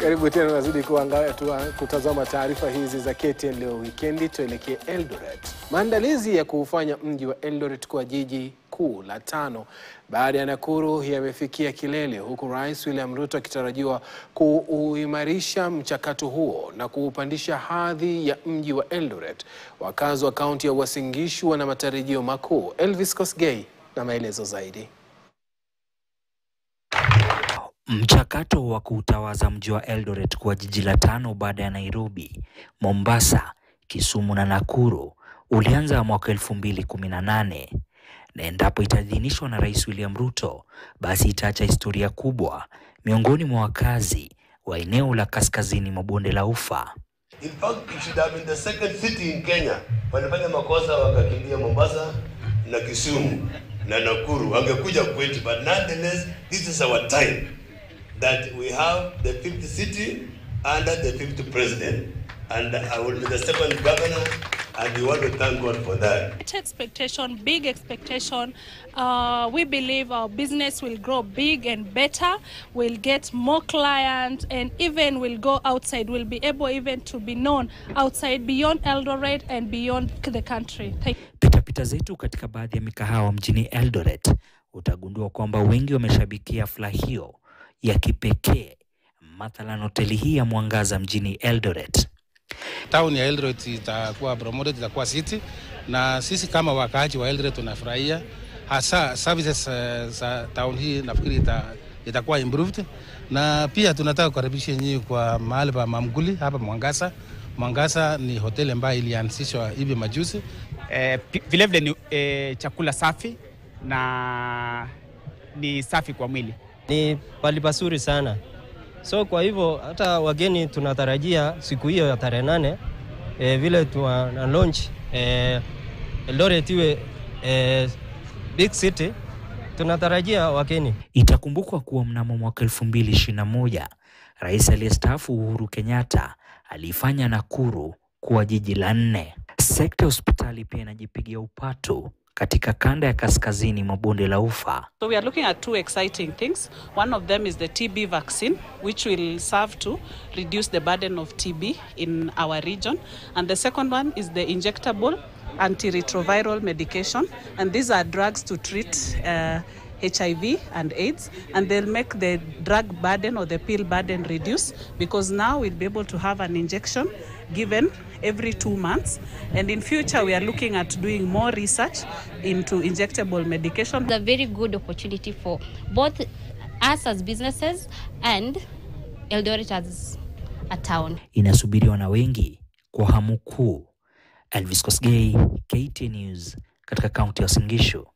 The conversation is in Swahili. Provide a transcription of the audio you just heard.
Karibu tena, nazidi kutazama taarifa hizi za KTN leo wikendi. Tuelekee Eldoret. Maandalizi ya kuufanya mji wa Eldoret kuwa jiji kuu la tano baada ya Nakuru yamefikia kilele, huku Rais William Ruto akitarajiwa kuuimarisha mchakato huo na kuupandisha hadhi ya mji wa Eldoret. Wakazi wa kaunti ya Uasin Gishu wana matarajio makuu. Elvis Kosgei na maelezo zaidi. Mchakato wa kuutawaza mji wa Eldoret kuwa jiji la tano baada ya Nairobi, Mombasa, Kisumu na Nakuru ulianza mwaka elfu mbili kumi na nane na endapo itaidhinishwa na Rais William Ruto, basi itaacha historia kubwa miongoni mwa wakazi wa eneo la kaskazini mwa bonde la Ufa. In fact, it should have been the second city in Kenya. Walifanya makosa wakakimbia Mombasa na Kisumu na Nakuru, wangekuja kwetu, but nonetheless this is our time that we have the fifth city under the fifth president and I will be the second governor and we want to thank God for that. Expectation, big expectation. Uh, we believe our business will grow big and better. We'll get more clients and even will go outside. We'll be able even to be known outside beyond Eldoret and beyond the country. Thank Pitapita zetu katika baadhi ya mikahawa mjini Eldoret utagundua kwamba wengi wameshabikia hafla hiyo ya kipekee, mathalan hoteli hii ya Mwangaza mjini Eldoret. Town ya Eldoret itakuwa promoted, itakuwa city, na sisi kama wakaaji wa Eldoret tunafurahia hasa services uh, za town hii, nafikiri ita, itakuwa improved, na pia tunataka kukaribisha nyinyi kwa mahali pa Mamguli hapa Mwangaza. Mwangaza ni hoteli ambayo ilianzishwa hivi majuzi. Eh, vilevile ni eh, chakula safi na ni safi kwa mwili. Ni pali pazuri sana, so kwa hivyo hata wageni tunatarajia siku hiyo ya tarehe nane eh, vile tuna launch eh, Eldoret iwe eh, big city, tunatarajia wageni. Itakumbukwa kuwa mnamo mwaka elfu mbili ishirini na moja rais aliyestaafu Uhuru Kenyatta aliifanya Nakuru kuwa jiji la nne. Sekta ya hospitali pia inajipigia upatu katika kanda ya kaskazini mwa bonde la Ufa. So we are looking at two exciting things. One of them is the TB vaccine, which will serve to reduce the burden of TB in our region. And the second one is the injectable antiretroviral medication. And these are drugs to treat uh, HIV and AIDS, and they'll make the drug burden or the pill burden reduce because now we'll be able to have an injection given every two months. And in future, we are looking at doing more research into injectable medication. It's a very good opportunity for both us as businesses and Eldoret as a town. Inasubiriwa na wengi kwa hamu kuu. Elvis Kosgei, KTN News, katika kaunti ya Uasin Gishu.